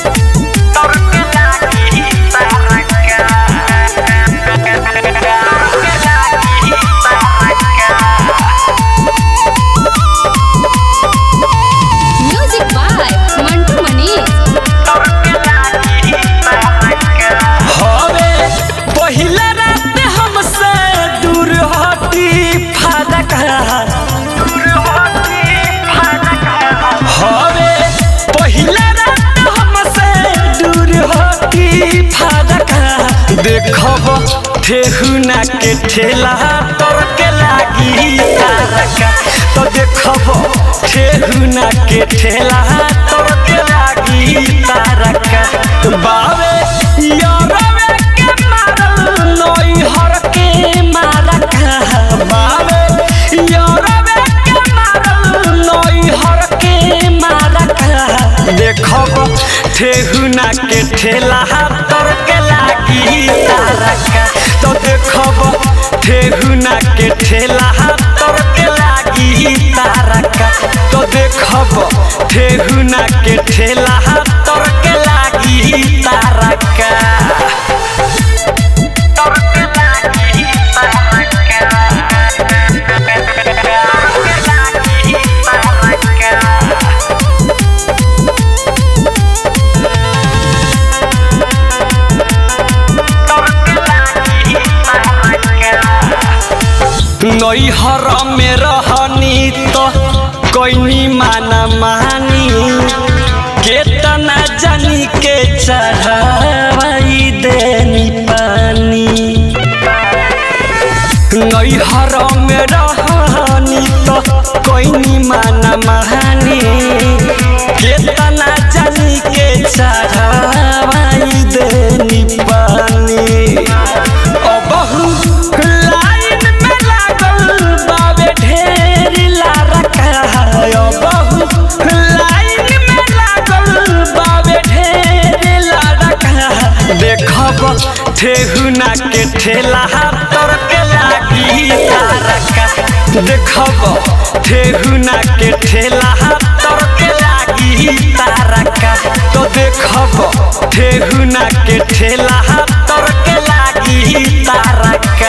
music by Mantu Manish हवे पहिला रात हमसे दूर हटी फादक हवे पहिला रात हमसे दूर हटी फादक देखब ठेहुना के ठेला तोर के लागी तारका तो देखब ठेहुना के ठेला तोर के लागी तारका बावे यारवे के मारल नई हर के मारका बावे यारवे के मारल नई हर के मारका देखब ठेहुना के ठेला तोर के लागी तारका तो देखब ठेहुना के ठेला तोर के लागी तारका तो देखब ठेहुना के ठेला तोर के लागी तारका तोर के लागी तारका तोर के लागी तारका नैहर में रहनी तो कोई माना मानी केतना जानी के चढ़ाई देनी पानी नैहर में रहनी तो कोई माना मानी केतना जानी के चढ़ाई देनी पानी अबहु लाइन में लागल बावे ढेर लारका अबहु लाइन में लागल बावे ढेर लारका देखब ठेहुना के ठेला तोर के लागी तारका देखब ठेहुना के ठेला तोर के लागी तारका तो देखब ठेहुना के ठेला तोर के लागी तारका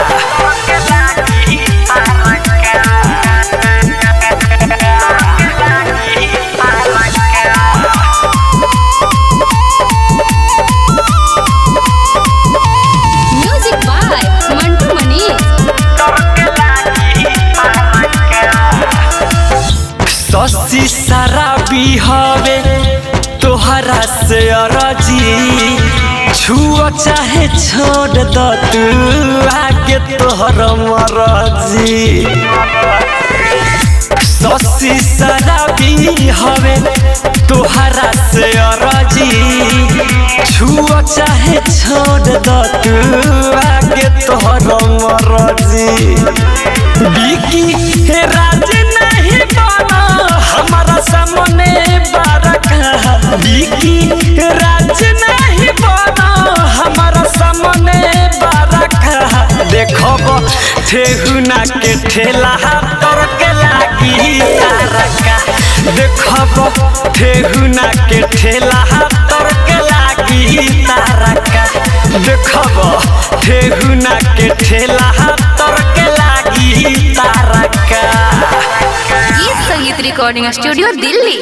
म्यूजिक बाय मंटू मनीष ससी शराबी हवे तोहरा से अरजी छुओ चाहे छोड़ द तू आगे तोहर मरजी ससी शराबी हवे तोहरा से अरजी छुओ चाहे छोड़ द तू आगे तोहर मरजी बिकी हे राज नहीं बना हमारा सामने बारका बिकी हे राज नहीं बना हमारा सामने बारका देखब ठेहुना के ठेला तोर के लागी तारका देखब ठेहुना के ठेला तोर के लागी तारका देखब ठेहुना के ठेला तोर के लागी तारका गीत संगीत रिकॉर्डिंग स्टूडियो दिल्ली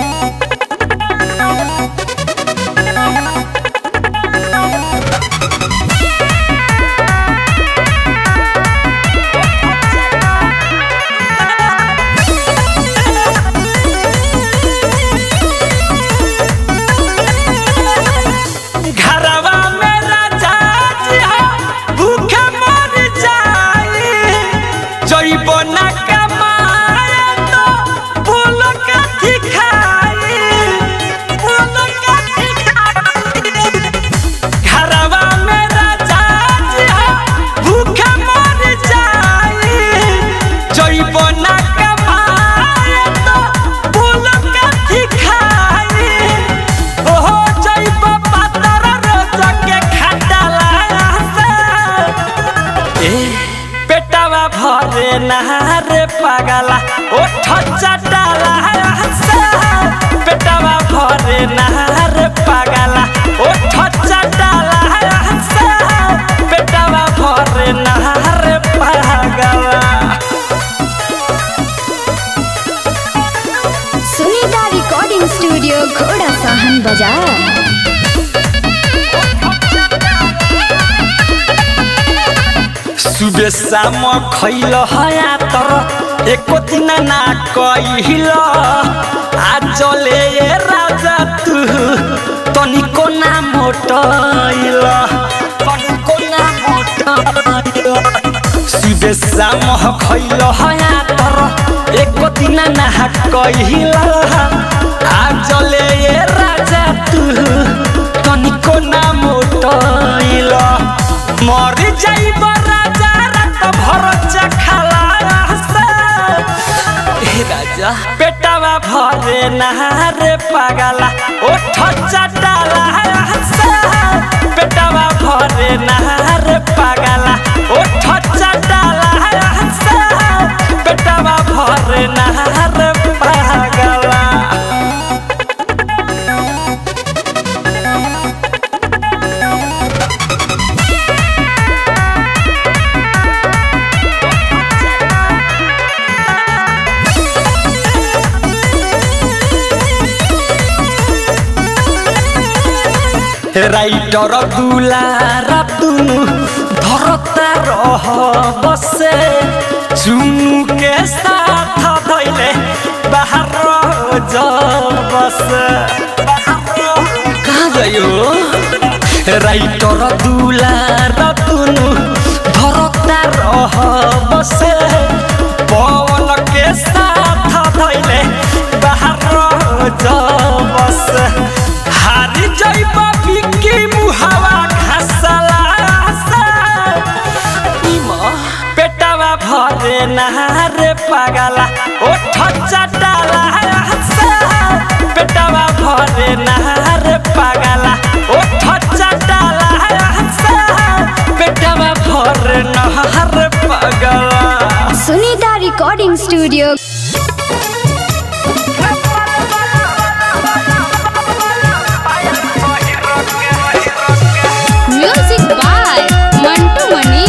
घरवा में राजा जी हो, भूखे मर जाई जइब ना कमाए तो फूल कथी खाई फूल कथी खाई घरवा में राजा जी हो, भूखे मर जाई जइब ना कमाए तो फूल कथी खाई ओहो जइब पातर रोज के खटला से ए पेटवा भरे नहारे पागला ओठ चटला से पेटवा भरे नहारे बाजार सुबह शाम खैल हया तर एको दिन ना कहिल आजले ए राजा तू तनिको ना मोटैल तनिको ना मोटैल सुबह शाम खैल हया तर एको दिन ना कहिल आजले ए राजा तू तनिको ना मोटैल मर जाइब राजा रात भर चखाला हे राजा पेटवा भरे नहारे पागला ओठ चटाला पेटवा भरे नहारे पागला ओठ चटाला पेटवा भरे नहारे पागला রাইটর দুলারা তুনু ধরতা রহ বসে চুনুকে সাথ ধইলে বাহার বসে कहाँ गयो राइटर दुलारा तुनु धरता रह बसे पवन के साथ धैले बाहर जबस हारी जइब बिकी मुहावा घासला पेटवा भरे नहारे पागला ओठ चटाला पेटवा भरे नहारे पागला ओठ चटाला पेटवा भरे नहारे पागला Sunita recording studio music by Mantu Mani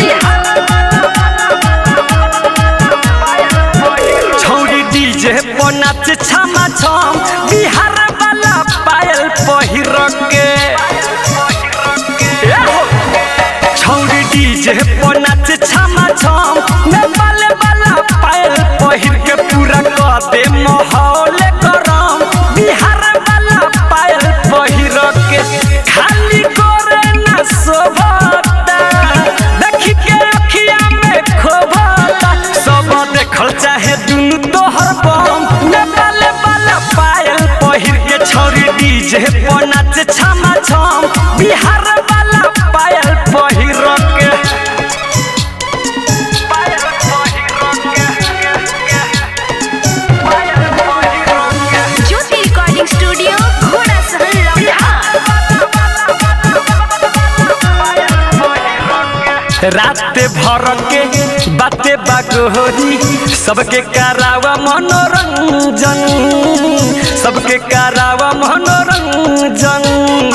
छौरी डीजे पर नाच छमा छम बिहार वाला पायल पहिर के छौरी डीजे पर नाच छमा छम नेपाल वाला पायल पहिर के पूरा कर दे माहौल गरम बिहार वाला पायल पहिर के खाली करे ना शोभता देखी के अखिया में खोभता सब देखल चाहे दुनु तोहर बम नेपाल वाला पायल पहिर के छौरी डीजे पर नाच छमा छम बिहार वाला पायल पहिर के पायल पहिर के ज्योति रिकॉर्डिंग स्टूडियो घोड़ा सहन लौटा रात भर के बाते बागोरी सबके करावा मनोरंजन सबके करावा मनोरंजन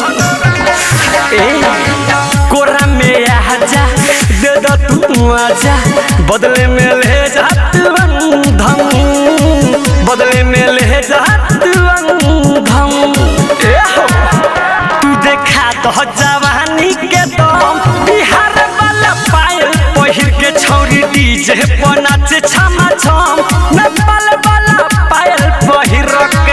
ए कोरा में आजा दे दो तू आजा बदले में ले जा तू बंधन बदले में ले जा तू बंधन ए हो तू देखा तो जवानी के दम बिहार वाला पायल पहिर के छौरी डीजे पर नाच छमा छम नेपाल वाला पायल पहिर के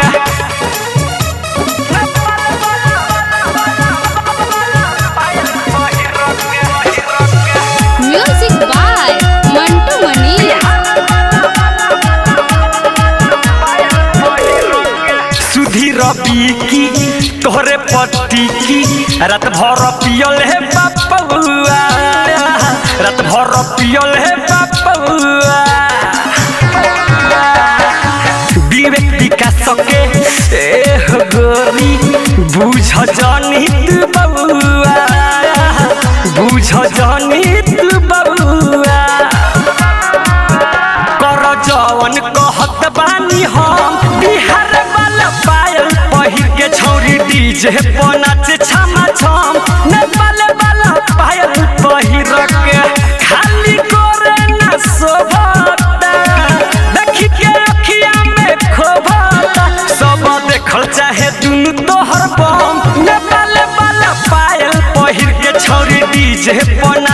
म्यूजिक बाय मंटू मनी सुधीर की तोहरे पट्टी की रात भर पियल है बापुआ रात भर पियल है बापुआ विवेक विकास के ए हो गोरी बुझ जानी तू बउआ बुझ जानी तू बउआ कर जवन कहत बानी हम बिहार वाला पायल पहिर के छौरी डीजे पर नाच छमा छम नेपाल वाला पायल पहिर के खाली करे ना शोभता देखी के अखिया में खोभता सब देख देखल चाहे दुनु तोहर बम नेपाल वाला पायल पहिर के छौरी डीजे पर